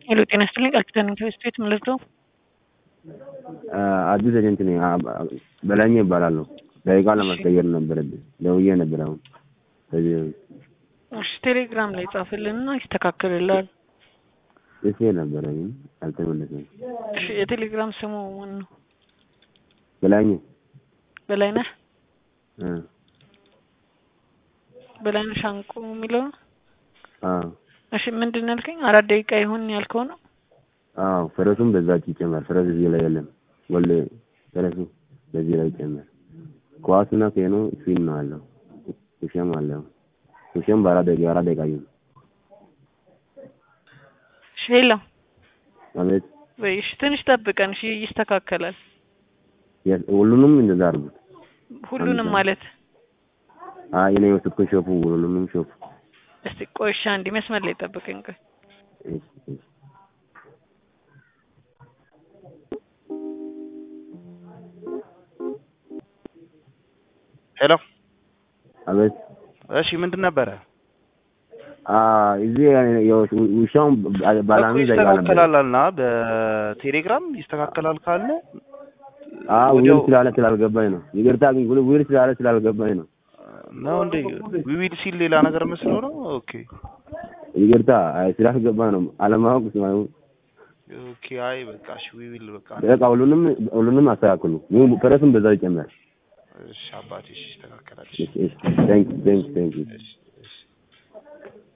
ሄሎ ጤና ይስጥልኝ ቃል ኪዳን ኢንተርስት ቤት ምልርደው አዲስ ኤጀንት ነኝ። በላይኛ ይባላለሁ። ደቂቃ ለማስቀየር ነበረብኝ ደውዬ ነበር። አሁን ከዚህ እሺ ቴሌግራም ላይ ጻፍልንና ይስተካከልልሃል። ጽፌ ነበረ ግን አልተመለሰም። እሺ የቴሌግራም ስሙ ማን ነው? በላይኛ በላይነህ እ በላይነህ ሻንቆ የሚለው ነው። አዎ እሺ ምንድን ነው ያልከኝ? አራት ደቂቃ ይሁን ያልከው ነው። አዎ ፈረሱም በዛች ይጨመር። ፈረስ እዚህ ላይ የለም። ወለ ፈረሱ በዚህ ላይ ይጨመር። ኳስና ኬኖ ፊል ነው አለው። ውሸም አለው። ውሸም በአራት ደቂቃ አራት ደቂቃ ይሁን። እሺ ሄሎ አቤት ወይ እሺ ትንሽ ጠብቀን እሺ ይስተካከላል። የ- ሁሉንም እንደዛ አድርጉት። ሁሉንም ማለት አይ እኔ የወሰድኩት ሾፉ ሁሉንም ሾፉ። እስቲ ቆይ እሺ አንዴ መስመር ላይ ጠብቀኝ ቆይ እሺ፣ እሺ። ሄሎ አቤት እሺ ምንድን ነበረ? አ እዚህ የው- ውሻውን ባላሚ እኮ ደቂቃ ነበር። ይስተካከላል አልና በቴሌግራም ይስተካከላል ካለ አ ዊል ወዲያው ስላለ ስላልገባኝ ነው። ይቅርታ ግን ዊል ዊል ስላለ ስላልገባኝ ነው። ነው እንዴ ዊዊል ሲል ሌላ ነገር መስሎ ነው። ኦኬ ይቅርታ አይ ስላልገባኝ ነው። አለማወቅ ነው። ኦኬ አይ በቃ እሺ ዊዊል በቃ በቃ ሁሉንም ሁሉንም አስተካክሉ። ይሁን ፈረስም በዛው ይጨመር። እሺ አባቴ እሺ ይስተካከላል። እሺ፣ እሺ። ቴንክ ቴንክ ቴንክ እሺ